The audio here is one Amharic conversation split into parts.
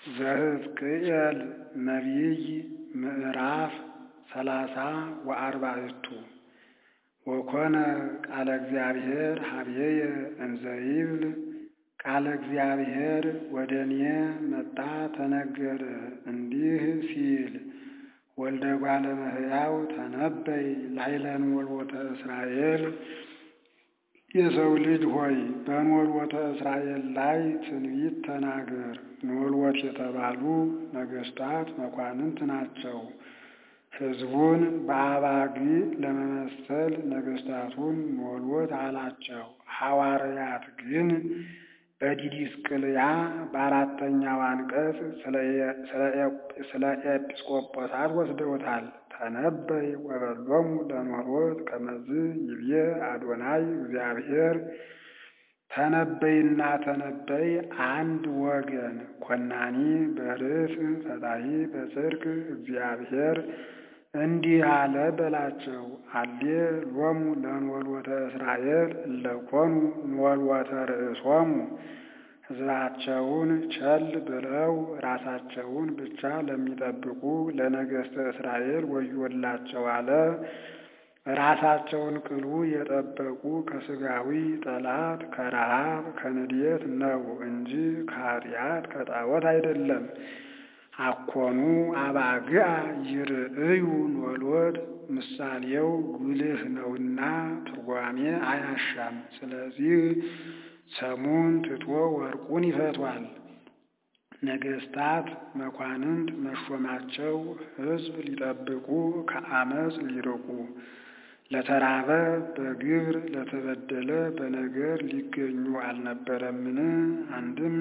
ዘሕዝቅኤል ነቢይ ምዕራፍ ሰላሳ ወአርባዕቱ ወኮነ ቃለ እግዚአብሔር ኀበየ እንዘ ይብል ቃለ እግዚአብሔር ወደ እኔ መጣ ተነገረ እንዲህ ሲል ወልደ እጓለ እመሕያው ተነበይ ላዕለ ንወልወተ እስራኤል የሰው ልጅ ሆይ በንወልወተ እስራኤል ላይ ትንቢት ተናገር። ንወልወት የተባሉ ነገሥታት መኳንንት ናቸው። ሕዝቡን በአባግዕ ለመመሰል ነገሥታቱን ንወልወት አላቸው። ሐዋርያት ግን በዲድስቅልያ በአራተኛው አንቀጽ ስለ ኤጲስቆጶሳት ወስደውታል። ተነበይ ወበሎሙ ለንወልወት ከመዝ ይብዬ አዶናይ እግዚአብሔር። ተነበይና ተነበይ አንድ ወገን፣ ኮናኒ በርዕስ ፈታሒ በጽድቅ እግዚአብሔር እንዲህ አለ በላቸው። አሌ ሎሙ ለንወልወተ እስራኤል እለኮኑ ንወልወተ ርእሶሙ ሕዝባቸውን ቸል ብለው ራሳቸውን ብቻ ለሚጠብቁ ለነገሥተ እስራኤል ወዮላቸው አለ። ራሳቸውን ቅሉ የጠበቁ ከሥጋዊ ጠላት ከረሃብ ከንዴት ነው እንጂ ከኃጢአት ከጣዖት አይደለም። አኮኑ አባግዓ ይርእዩ ንወልወት ምሳሌው ጉልህ ነውና ትርጓሜ አያሻም። ስለዚህ ሰሙን ትቶ ወርቁን ይፈቷል። ነገሥታት መኳንንት መሾማቸው ሕዝብ ሊጠብቁ ከአመፅ ሊርቁ ለተራበ በግብር ለተበደለ በነገር ሊገኙ አልነበረምን? አንድም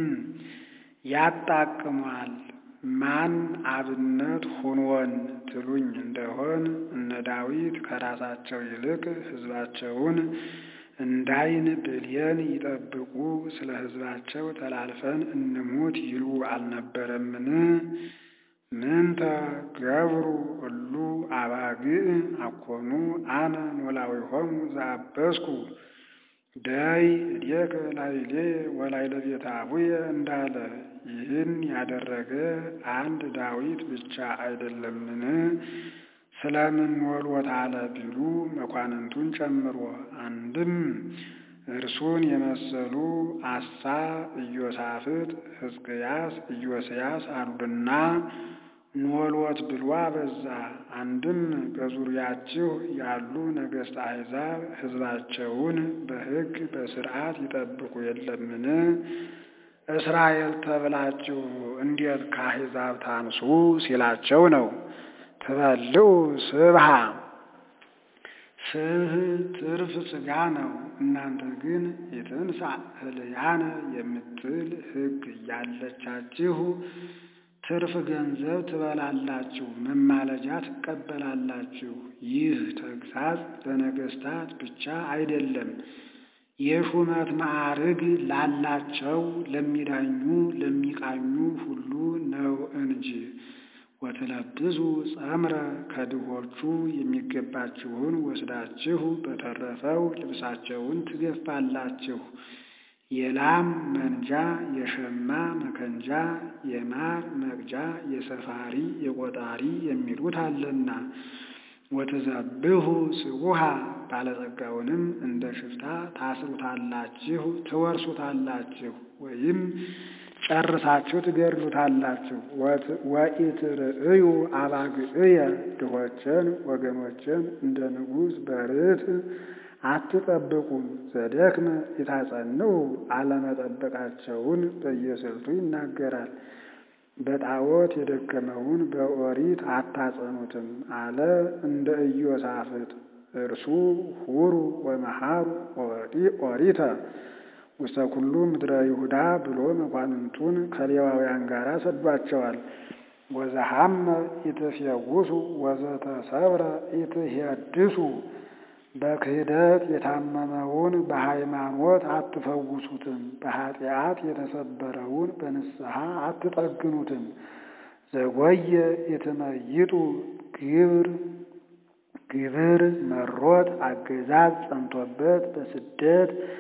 ያጣቅሟል። ማን አብነት ሁንወን ትሉኝ እንደሆን እነ ዳዊት ከራሳቸው ይልቅ ሕዝባቸውን እንዳይን ብሌን ይጠብቁ ስለ ሕዝባቸው ተላልፈን እንሙት ይሉ አልነበረምን? ምንተ ገብሩ እሉ አባግዕ አኮኑ አነ ኖላዊሆሙ ዘአበስኩ ደይ እዴከ ላዕሌ ወላዕለ ቤተ አቡየ እንዳለ ይህን ያደረገ አንድ ዳዊት ብቻ አይደለምን? ስለምን ንወልወት አለ ቢሉ መኳንንቱን ጨምሮ አንድም እርሱን የመሰሉ አሳ፣ ኢዮሳፍጥ፣ ሕዝቅያስ፣ ኢዮስያስ አሉና ንወልወት ብሎ አበዛ። አንድም በዙሪያችሁ ያሉ ነገሥተ አሕዛብ ሕዝባቸውን በሕግ በሥርዓት ይጠብቁ የለምን? እስራኤል ተብላችሁ እንዴት ከአሕዛብ ታንሱ ሲላቸው ነው። ትበልዑ ስብሃ ስብህ ትርፍ ሥጋ ነው። እናንተ ግን የትንሣእ ህልያነ የምትል ሕግ እያለቻችሁ ትርፍ ገንዘብ ትበላላችሁ፣ መማለጃ ትቀበላላችሁ። ይህ ተግሣጽ ለነገሥታት ብቻ አይደለም፣ የሹመት ማዕርግ ላላቸው ለሚዳኙ ለሚቃኙ ሁሉ ነው እንጂ። ወትለብሱ ጸምረ ከድሆቹ የሚገባችሁን ወስዳችሁ በተረፈው ልብሳቸውን ትገፋላችሁ። የላም መንጃ፣ የሸማ መከንጃ፣ የማር መቅጃ፣ የሰፋሪ የቆጣሪ የሚሉት አለና። ወትዘብሑ ስቡሃ ባለጸጋውንም እንደ ሽፍታ ታስሩታላችሁ፣ ትወርሱታላችሁ ወይም ጨርሳችሁ ትገድሉታላችሁ። ወኢትርእዩ አባግዕየ ድሆችን ወገኖችን እንደ ንጉሥ በርት አትጠብቁም። ዘደክመ የታጸንዑ አለመጠበቃቸውን በየስልቱ ይናገራል። በጣዖት የደከመውን በኦሪት አታጸኑትም አለ እንደ ኢዮሳፍጥ። እርሱ ሁሩ ወመሃሩ ኦሪተ ውስተ ኩሉ ምድረ ይሁዳ ብሎ መኳንንቱን ከሌዋውያን ጋር ሰዷቸዋል። ወዘሐመ ኢትፌውሱ ወዘተሰብረ ኢትሄድሱ በክህደት የታመመውን በሃይማኖት አትፈውሱትም፣ በኃጢአት የተሰበረውን በንስሐ አትጠግኑትም። ዘጎየ የተመይጡ ግብር ግብር መሮት አገዛዝ ጸንቶበት በስደት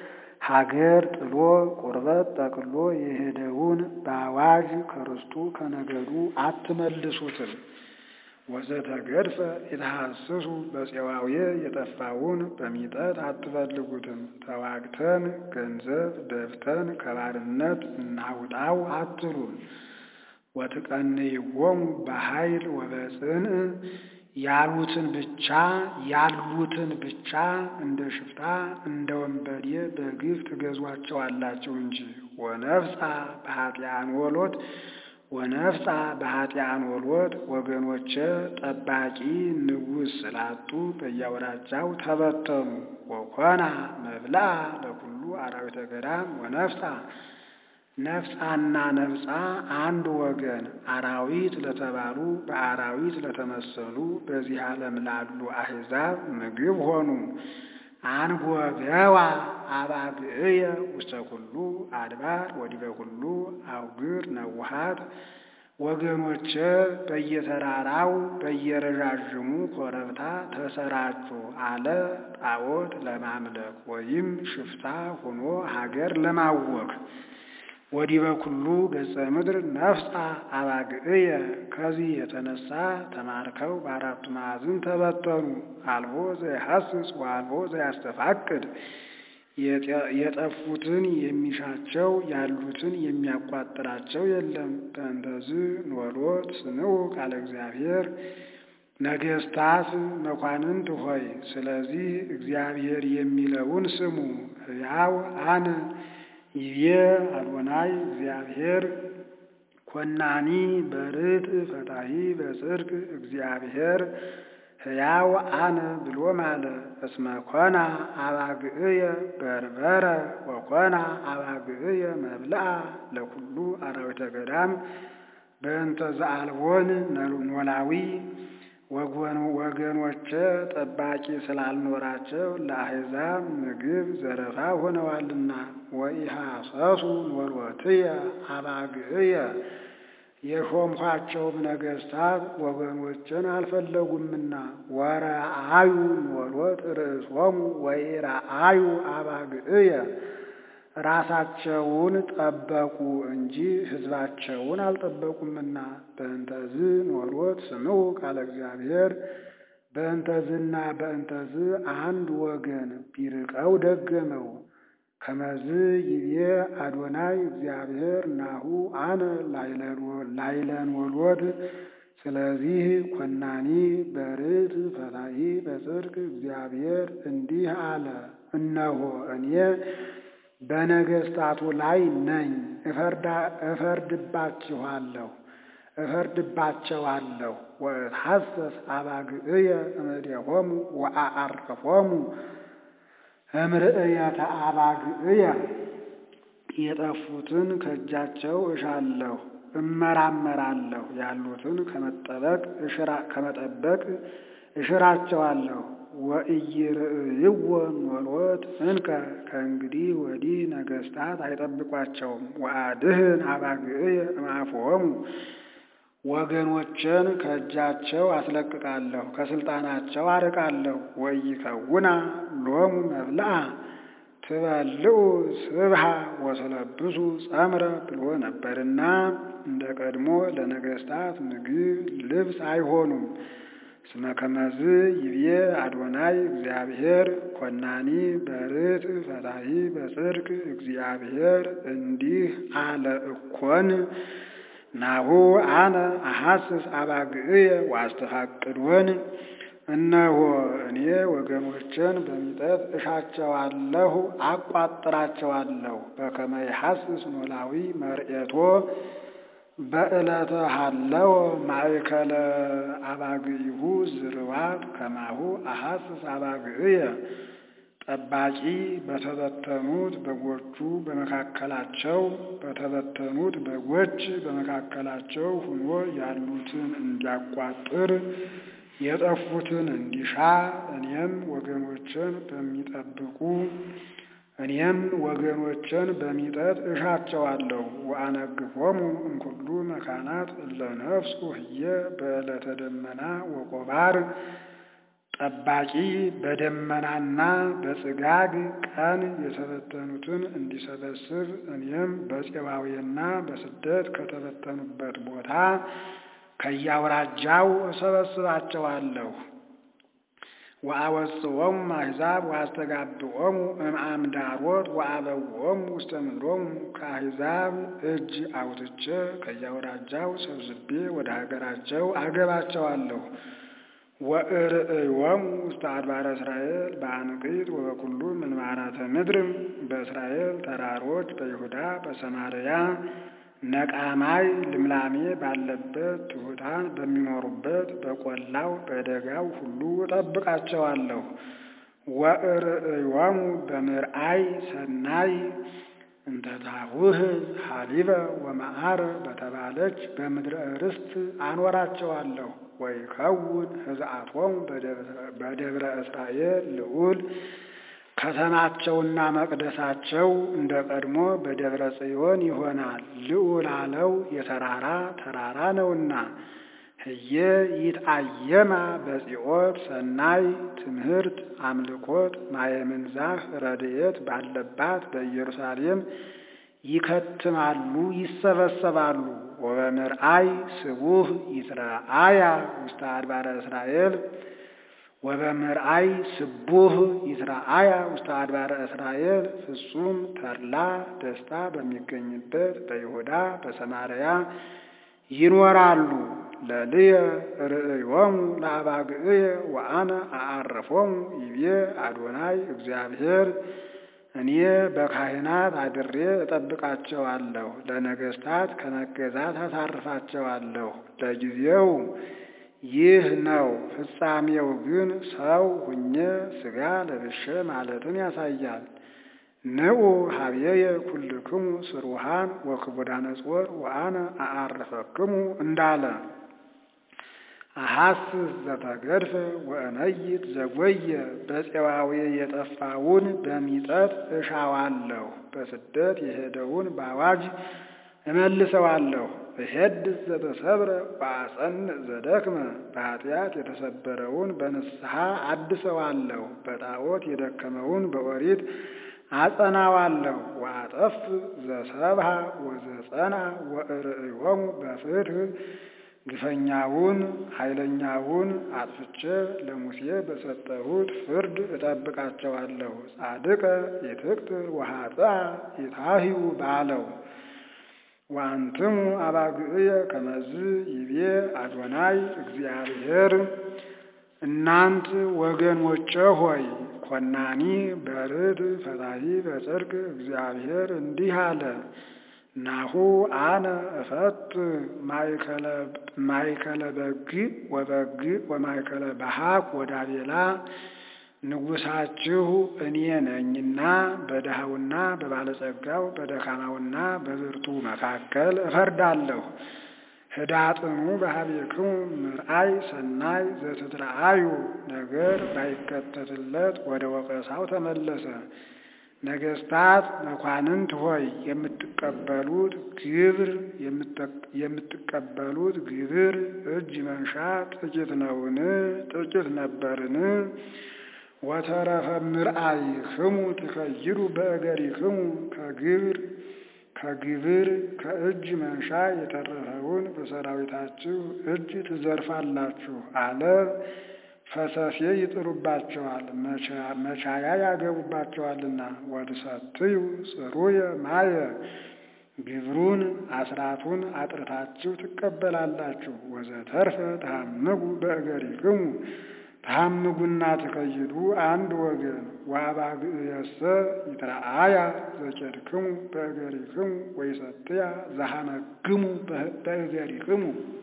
ሀገር ጥሎ ቁርበት ጠቅሎ የሄደውን በአዋጅ ከርስቱ ከነገዱ አትመልሱትም። ወዘተገድፈ የተሐስሱ በፄዋዌ የጠፋውን በሚጠት አትፈልጉትም። ተዋግተን ገንዘብ ደብተን ከባርነት እናውጣው አትሉም። ወትቀንይዎሙ በኃይል ወበጽንዕ ያሉትን ብቻ ያሉትን ብቻ እንደ ሽፍታ እንደ ወንበዴ በግፍ ትገዟቸዋላችሁ እንጂ ወነፍሳ በኃጢአን ወሎት ወነፍሳ በኃጢአን ወሎት ወገኖቼ ጠባቂ ንጉሥ ስላጡ በየአውራጃው ተበተኑ። ወኮና መብልአ ለኩሉ አራዊተ ገዳም ወነፍሳ ነፍሳና ነፍሳ አንድ ወገን አራዊት ለተባሉ በአራዊት ለተመሰሉ በዚህ ዓለም ላሉ አሕዛብ ምግብ ሆኑ። አንጎገዋ አባግዕየ ውስተ ኩሉ አድባር ወዲበ ኩሉ አውግር ነውሃት ወገኖቼ በየተራራው በየረዣዥሙ ኮረብታ ተሰራጩ አለ። ጣዖት ለማምለክ ወይም ሽፍታ ሆኖ ሀገር ለማወክ ወዲበ ኩሉ ገጸ ምድር ነፍሳ አባግዕየ ከዚህ የተነሳ ተማርከው በአራቱ ማዕዝን ተበተኑ። አልቦ ዘያሐስስ ወአልቦ ዘያስተፋቅድ የጠፉትን የሚሻቸው ያሉትን የሚያቋጥራቸው የለም። በእንተዝ ኖሎት ስምዑ ቃለ እግዚአብሔር ነገሥታት መኳንንት ሆይ ስለዚህ እግዚአብሔር የሚለውን ስሙ። ሕያው አነ ይቤ አዶናይ እግዚአብሔር ኮናኒ በርት ፈታሂ በጽድቅ እግዚአብሔር ሕያው አነ ብሎ ማለ። እስመ ኮና አባግዕየ በርበረ ወኮና አባግዕየ መብልአ ለኩሉ አራዊተ ገዳም በእንተ ዘአልቦን ኖላዊ ወገኖቼ ጠባቂ ስላልኖራቸው ለአሕዛብ ምግብ ዘረፋ ሆነዋልና። ወኢሐሰሱ ኖሎትየ አባግዕየ የሾምኳቸውም ነገሥታት ወገኖችን አልፈለጉምና። ወረአዩ ኖሎት ርእሶሙ ወኢረአዩ አባግዕየ ራሳቸውን ጠበቁ እንጂ ሕዝባቸውን አልጠበቁምና። በእንተዝ ኖሎት ስምዑ ቃለ እግዚአብሔር በእንተዝና በእንተዝ አንድ ወገን ቢርቀው ደገመው። ከመዝ ይቤ አዶናይ እግዚአብሔር ናሁ አነ ላይለንወሎት ስለዚህ ኮናኒ በርት ፈታሒ በጽድቅ እግዚአብሔር እንዲህ አለ፣ እነሆ እኔ በነገሥታቱ ላይ ነኝ፣ እፈርድባችኋለሁ እፈርድባቸዋለሁ። ወእትሐሰስ አባግዕየ እምኔሆሙ ወአዐርፎሙ እምርእየተ አባግዕየ የጠፉትን ከእጃቸው እሻለሁ እመራመራለሁ፣ ያሉትን ከመጠበቅ ከመጠበቅ እሽራቸዋለሁ። ወኢይርእይዎ ኖሎት እንከ ከእንግዲህ ወዲህ ነገሥታት አይጠብቋቸውም። ወአድህን አባግዕየ እምአፍሆሙ ወገኖችን ከእጃቸው አስለቅቃለሁ፣ ከስልጣናቸው አርቃለሁ። ወኢይከውና ሎሙ መብልአ ትበልዑ ስብሃ ወትለብሱ ጸምረ ብሎ ነበርና እንደ ቀድሞ ለነገሥታት ምግብ ልብስ አይሆኑም። እስመ ከመዝ ይብዬ አዶናይ እግዚአብሔር ኮናኒ በርት ፈታሒ በጽድቅ እግዚአብሔር እንዲህ አለ እኮን ናሁ አነ አሐስስ አባግዕየ ወአስተፋቅድወን እነሆ እኔ ወገኖችን በሚጠት እሻቸዋለሁ አቋጥራቸዋለሁ። በከመ ይሐስስ ኖላዊ መርኤቶ በዕለተ ሃለወ ማእከለ አባግዒሁ ዝርዋት ከማሁ አሐስስ አባግዕየ ጠባቂ በተበተኑት በጎቹ በመካከላቸው በተበተኑት በጎች በመካከላቸው ሆኖ ያሉትን እንዲያቋጥር የጠፉትን እንዲሻ እኔም ወገኖችን በሚጠብቁ እኔም ወገኖችን በሚጠት እሻቸዋለሁ። ወአነግፎሙ እምኩሉ መካናት እለ ነፍሱ ህየ በዕለተ ደመና ወቆባር ጠባቂ በደመናና በጽጋግ ቀን የተበተኑትን እንዲሰበስብ እኔም በፄባዌና በስደት ከተበተኑበት ቦታ ከያውራጃው እሰበስባቸዋለሁ። ወአወጽኦሙ አሕዛብ ወአስተጋብኦሙ እምአምዳሮት ወአበውኦሙ ውስተ ምድሮሙ ከአሕዛብ እጅ አውጥቼ ከያውራጃው ሰብስቤ ወደ ሀገራቸው አገባቸዋለሁ። ወእርእዮሙ ውስተ አድባረ እስራኤል በአንቂት ወበኩሉ ምንባራተ ምድርም በእስራኤል ተራሮች በይሁዳ በሰማርያ ነቃማይ ልምላሜ ባለበት ትሑታን በሚኖሩበት በቆላው በደጋው ሁሉ እጠብቃቸዋለሁ። ወእርእዮሙ በምርአይ ሰናይ እንተ ታውህ ሀሊበ ወመዓር በተባለች በምድረ ርስት አኖራቸዋለሁ። ወይከውን ሕዝአቶሙ በደብረ እስራኤል ልዑል ከተማቸውና መቅደሳቸው እንደ ቀድሞ በደብረ ጽዮን ይሆናል። ልዑል አለው የተራራ ተራራ ነውና። ህየ ይትአየማ በጽዮን ሰናይ ትምህርት አምልኮት ማየምንዛህ ረድኤት ባለባት በኢየሩሳሌም ይከትማሉ ይሰበሰባሉ። ወበምርአይ ስቡህ ይትረአያ ውስተ አድባረ እስራኤል ወበምርአይ ስቡህ ይትረአያ ውስተ አድባረ እስራኤል ፍጹም ተድላ ደስታ በሚገኝበት በይሁዳ በሰማርያ ይኖራሉ። ለልየ ርእዮሙ ለአባግዕየ ወአነ አዓርፎሙ ይቤ አዶናይ እግዚአብሔር እኔ በካህናት አድሬ እጠብቃቸዋለሁ፣ ለነገሥታት ከመገዛት አሳርፋቸዋለሁ። ለጊዜው ይህ ነው፣ ፍጻሜው ግን ሰው ሁኜ ሥጋ ለብሼ ማለትን ያሳያል። ንዑ ሀብየየ ኩልክሙ ስሩሃን ወክቡዳነ ጾር ወአነ አዓርፈክሙ እንዳለ አሐስስ ዘተገድፈ ወእነይት ዘጐየ በፄዋዌ የጠፋውን በሚጠት እሻዋለሁ፣ በስደት የሄደውን በአዋጅ እመልሰዋለሁ። እሄድስ ዘተሰብረ ወአጸንዕ ዘደክመ በኃጢአት የተሰበረውን በንስሐ አድሰዋለሁ፣ በጣዖት የደከመውን በኦሪት አጸናዋለሁ። ወአጠፍ ዘሰብሃ ወዘጸና ወእርእዮሙ በፍትሕ ግፈኛውን ኃይለኛውን አጥፍቼ ለሙሴ በሰጠሁት ፍርድ እጠብቃቸዋለሁ። ጻድቀ ኢትቅትል ወኃጥአ ኢታህዩ ባለው ወአንትሙ አባግዕየ ከመዝ ይቤ አዶናይ እግዚአብሔር እናንት ወገኖቼ ሆይ ኮናኒ በርድ ፈታሒ በጽድቅ እግዚአብሔር እንዲህ አለ። ናሁ አነ እፈት ማእከለ በግ ወበግ ወማእከለ በሃቅ ወዳቤላ ንጉሳችሁ እኔ ነኝና በድሃውና በባለጸጋው በደካማውና በብርቱ መካከል እፈርዳለሁ። ህዳጥኑ በሀቤክሙ ምርአይ ሰናይ ዘትትረአዩ ነገር ባይከተትለት ወደ ወቀሳው ተመለሰ። ነገስታት መኳንንት ሆይ የምትቀበሉት ግብር የምትቀበሉት ግብር እጅ መንሻ ጥቂት ነውን? ጥቂት ነበርን? ወተረፈ ምርአይክሙ ትከይዱ በእገሪክሙ ከግብር ከግብር ከእጅ መንሻ የተረፈውን በሰራዊታችሁ እጅ ትዘርፋላችሁ አለ። ፈሰሴ ይጥሉባቸዋል፣ መቻያ ያገቡባቸዋልና። ወትሰትዩ ጽሩየ ማየ ግብሩን አስራቱን አጥርታችሁ ትቀበላላችሁ። ወዘተርፈ ተሐምጉ በእገሪክሙ ተሐምጉና ትከይዱ አንድ ወገን። ወአባግዕየሰ ይትረአያ ዘኬድክሙ በእገሪክሙ ወይሰትያ ዘሐመግሙ በእገሪክሙ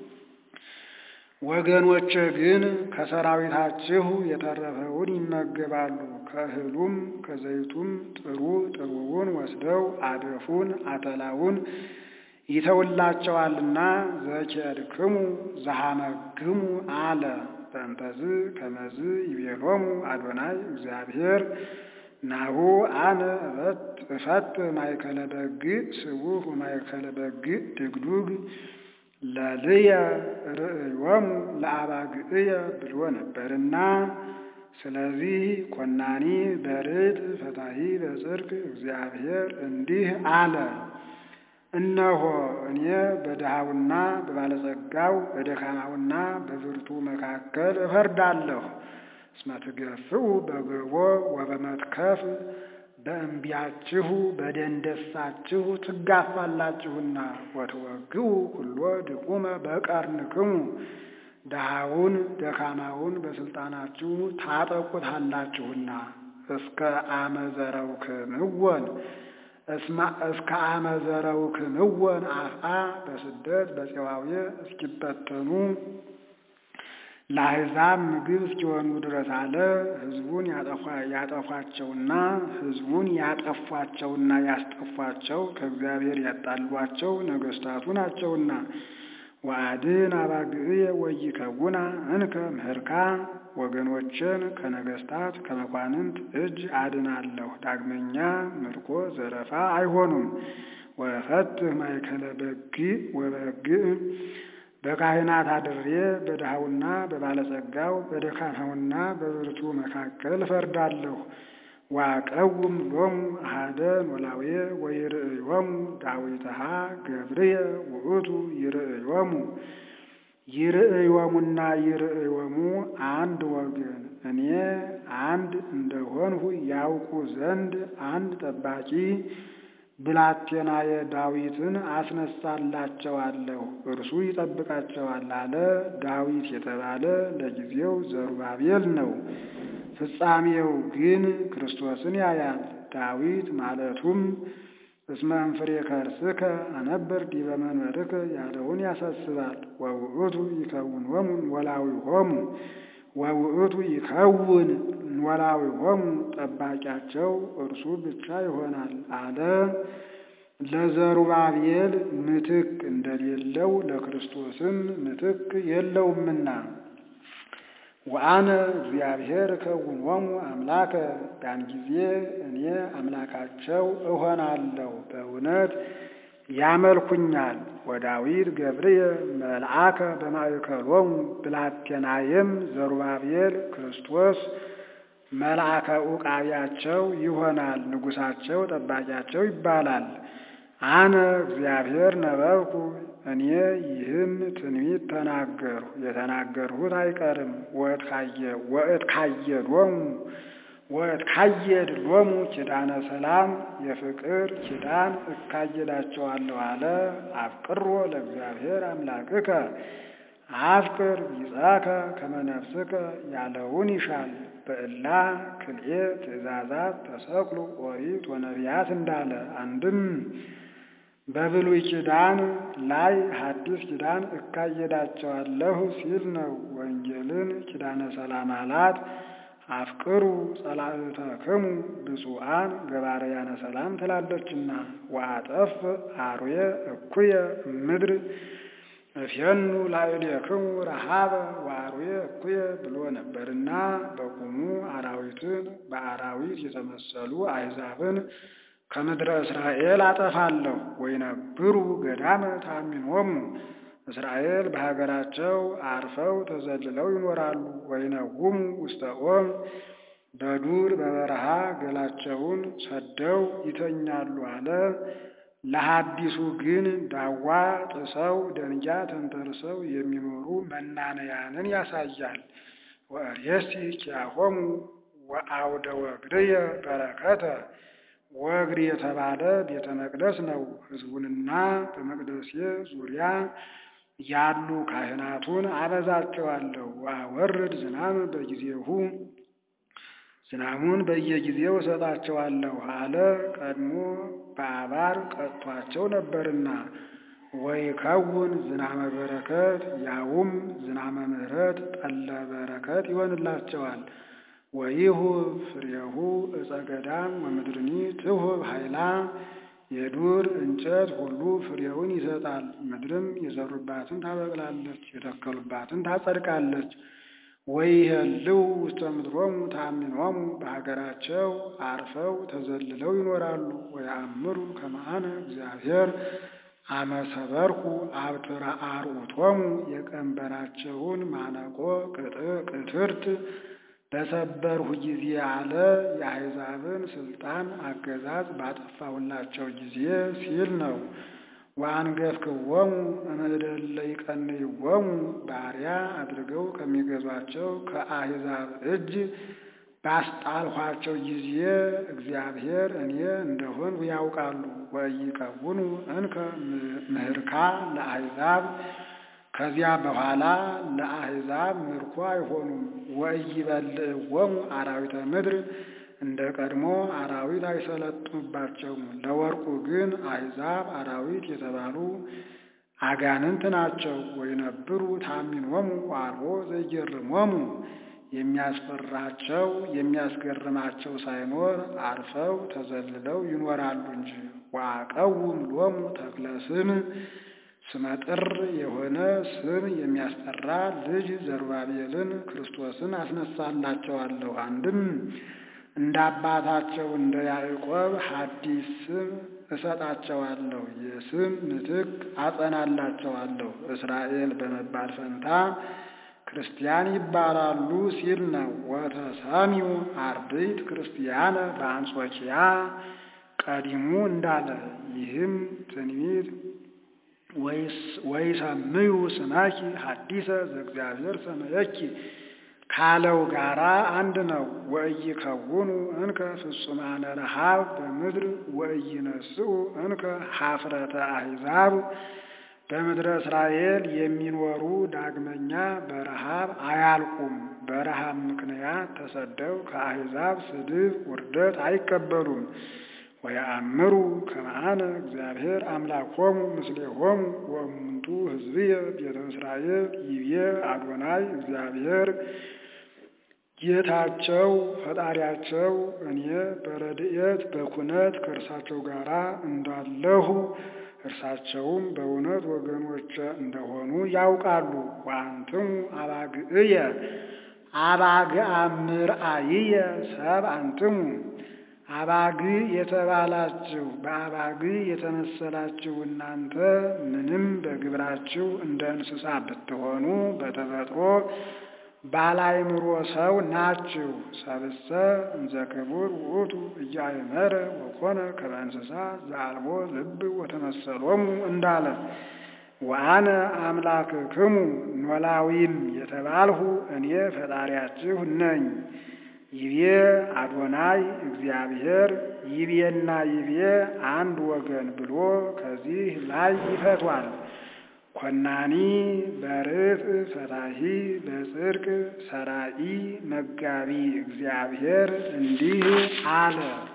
ወገኖች ግን ከሰራዊታችሁ የተረፈውን ይመገባሉ። ከእህሉም ከዘይቱም ጥሩ ጥሩውን ወስደው አደፉን አተላውን ይተውላቸዋልና ዘኬድክሙ ዘሐመግሙ አለ። በእንተዝ ከመዝ ይቤሎሙ አዶናይ እግዚአብሔር ናሁ አነ እፈት ማእከለ በግዕ ስቡሕ ወማእከለ በግዕ ድግዱግ ለልየ ርእዮሙ ለአባግዕየ ብሎ ነበርና ስለዚህ ኮናኒ በርት ፈታሂ በጽድቅ እግዚአብሔር እንዲህ አለ። እነሆ እኔ በድሃውና በባለጸጋው በደካማውና በብርቱ መካከል እፈርዳለሁ። እስመ ትገፍኡ በግቦ ወበመትከፍ በእምቢያችሁ በደንደሳችሁ ትጋፋላችሁና ወትወግኡ ኩሎ ድቁመ በቀርንክሙ ድሃውን ደካማውን በስልጣናችሁ ታጠቁታላችሁና እስከ አመዘረውክምወን እስከ አመዘረውክምወን አፍአ በስደት በፄዋዌ እስኪበተኑ ለአሕዛብ ምግብ እስኪሆኑ ድረስ አለ። ሕዝቡን ያጠፏቸውና ሕዝቡን ያጠፏቸውና ያስጠፏቸው ከእግዚአብሔር ያጣሏቸው ነገሥታቱ ናቸውና ወአድን አባግዕየ ወይከውና እንከ ምህርካ ወገኖችን ከነገሥታት ከመኳንንት እጅ አድናለሁ። ዳግመኛ ምርኮ ዘረፋ አይሆኑም። ወፈትህ ማእከለ በግዕ ወበግዕ በካህናት አድሬ በድሃውና በባለጸጋው በደካማውና በብርቱ መካከል እፈርዳለሁ። ዋቀውም ሎሙ አሐደ ኖላዌ ወይርእዮሙ ዳዊትሃ ገብርየ ውእቱ ይርእዮሙ ይርእዮሙና ይርእዮሙ አንድ ወገን እኔ አንድ እንደሆንሁ ያውቁ ዘንድ አንድ ጠባቂ ብላቴናየ ዳዊትን አስነሳላቸዋለሁ፣ እርሱ ይጠብቃቸዋል አለ። ዳዊት የተባለ ለጊዜው ዘሩባቤል ነው፣ ፍጻሜው ግን ክርስቶስን ያያል። ዳዊት ማለቱም እስመ እንፍሬ ከርስከ አነብር ዲበ መንበርከ ያለውን ያሳስባል። ወውእቱ ይከውኖሙ ኖላዊሆሙ ወውእቱ ይከውን ኖላዊሆሙ ጠባቂያቸው እርሱ ብቻ ይሆናል አለ። ለዘሩባቤል ምትክ እንደሌለው ለክርስቶስም ምትክ የለውምና ወአነ እግዚአብሔር እከውኖሙ አምላከ ያን ጊዜ እኔ አምላካቸው እሆናለሁ፣ በእውነት ያመልኩኛል። ወዳዊት ገብርየ መልአከ በማእከሎሙ ብላቴናየም ዘሩባቤል ክርስቶስ መልአከ ዑቃቢያቸው ይሆናል፣ ንጉሳቸው ጠባቂያቸው ይባላል። አነ እግዚአብሔር ነበብኩ እኔ ይህን ትንቢት ተናገርሁ፣ የተናገርሁት አይቀርም። ወእትካየዶሙ ወእትካየድ ሎሙ ኪዳነ ሰላም የፍቅር ኪዳን እካየዳቸዋለሁ አለ። አፍቅሮ ለእግዚአብሔር አምላክከ አፍቅር ቢጸከ ከመ ነፍስከ ያለውን ይሻል። በእላ ክልኤ ትእዛዛት ተሰቅሉ ኦሪት ወነቢያት እንዳለ አንድም በብሉይ ኪዳን ላይ ሐዲስ ኪዳን እካየዳቸዋለሁ ሲል ነው። ወንጌልን ኪዳነ ሰላም አላት። አፍቅሩ ጸላእተክሙ ብፁዓን ገባርያነ ሰላም ትላለችና ወአጠፍ አርዌ እኩየ ምድር እፌኑ ላዕሌክሙ ረሃበ ወአርዌ እኩየ ብሎ ነበርና በቁሙ አራዊትን በአራዊት የተመሰሉ አሕዛብን ከምድረ እስራኤል አጠፋለሁ። ወይነብሩ ገዳመ ታሚኖሙ እስራኤል በሀገራቸው አርፈው ተዘልለው ይኖራሉ። ወይነውሙ ውስተ ኦም በዱር በበረሃ ገላቸውን ሰደው ይተኛሉ አለ። ለሐዲሱ ግን ዳዋ ጥሰው ደንጊያ ተንተርሰው የሚኖሩ መናነያንን ያሳያል። ወእሬሲ ኪያሆሙ ወአውደ ወግድየ በረከተ ወግድ የተባለ ቤተ መቅደስ ነው። ሕዝቡንና በመቅደሴ ዙሪያ ያሉ ካህናቱን አበዛቸዋለሁ። ወአወርድ ዝናም በጊዜሁ ዝናሙን በየጊዜው እሰጣቸዋለሁ አለ። ቀድሞ በአባር ቀጥቷቸው ነበርና ወይከውን ዝናመ በረከት ያውም ዝናመ ምሕረት ጠለ በረከት ይሆንላቸዋል። ወይሁብ ፍሬሁ ዕፀ ገዳም ወምድርኒ ትሁብ ኃይላ የዱር እንጨት ሁሉ ፍሬውን ይሰጣል። ምድርም የዘሩባትን ታበቅላለች፣ የተከሉባትን ታጸድቃለች። ወይሄልው ውስተ ምድሮሙ ታሚኖሙ በሀገራቸው አርፈው ተዘልለው ይኖራሉ። ወየአምሩ ከመአነ እግዚአብሔር አመሰበርኩ አብትራ አርዑቶሙ የቀንበራቸውን ማነቆ ቅትርት በሰበርሁ ጊዜ አለ የአሕዛብን ስልጣን አገዛዝ ባጠፋሁላቸው ጊዜ ሲል ነው። ወአንገፍክዎሙ እምእደለ ይቀንይዎሙ ባሪያ አድርገው ከሚገዟቸው ከአሕዛብ እጅ ባስጣልኋቸው ጊዜ እግዚአብሔር እኔ እንደሆንሁ ያውቃሉ። ወኢይከውኑ እንከ ምህርካ ለአሕዛብ ከዚያ በኋላ ለአሕዛብ ምርኮ አይሆኑም። ወኢይበልዕዎሙ አራዊተ ምድር እንደ ቀድሞ አራዊት አይሰለጥኑባቸውም። ለወርቁ ግን አሕዛብ አራዊት የተባሉ አጋንንት ናቸው። ወይነብሩ ታሚኖሙ ወአልቦ ዘይገርሞሙ የሚያስፈራቸው የሚያስገርማቸው ሳይኖር አርፈው ተዘልለው ይኖራሉ እንጂ። ወአቀውም ሎሙ ተክለ ስም ስመጥር የሆነ ስም የሚያስጠራ ልጅ ዘሩባቤልን ክርስቶስን አስነሳላቸዋለሁ። አንድም እንደ አባታቸው እንደ ያዕቆብ ሐዲስ ስም እሰጣቸዋለሁ፣ የስም ምትክ አጸናላቸዋለሁ። እስራኤል በመባል ፈንታ ክርስቲያን ይባላሉ ሲል ነው። ወተሰሚው አርድእት ክርስቲያነ በአንጾኪያ ቀዲሙ እንዳለ ይህም ትንቢት ወይሰምዩ ስመኪ ሐዲሰ ዘእግዚአብሔር ሰመየኪ ካለው ጋራ አንድ ነው። ወኢይከውኑ እንከ ፍጹማነ ረሃብ በምድር ወኢይነስኡ እንከ ኀፍረተ አሕዛብ በምድረ እስራኤል የሚኖሩ ዳግመኛ በረሃብ አያልቁም። በረሃብ ምክንያት ተሰደው ከአሕዛብ ስድብ ውርደት አይቀበሉም። ወየአምሩ ከመአነ እግዚአብሔር አምላኮሙ ምስሌሆሙ ወእሙንቱ ሕዝብየ ቤተ እስራኤል ይቤ አዶናይ እግዚአብሔር ጌታቸው ፈጣሪያቸው እኔ በረድኤት በኩነት ከእርሳቸው ጋር እንዳለሁ እርሳቸውም በእውነት ወገኖች እንደሆኑ ያውቃሉ። ወአንትሙ አባግዕየ አባግዓ ምርአይየ ሰብ አንትሙ አባግ የተባላችሁ በአባግ የተመሰላችሁ እናንተ ምንም በግብራችሁ እንደ እንስሳ ብትሆኑ በተፈጥሮ ባላይምሮ ሰው ናችሁ። ሰብእሰ እንዘ ክቡር ውእቱ እያእመረ ወኮነ ከመ እንስሳ ዘአልቦ ልብ ወተመሰሎሙ እንዳለ ወአነ አምላክክሙ ኖላዊም የተባልሁ እኔ ፈጣሪያችሁ ነኝ። ይቤ አዶናይ እግዚአብሔር ይቤና ይቤ አንድ ወገን ብሎ ከዚህ ላይ ይፈቷል። ኮናኒ በርት ፈታሂ በጽድቅ ሰራኢ መጋቢ እግዚአብሔር እንዲህ አለ።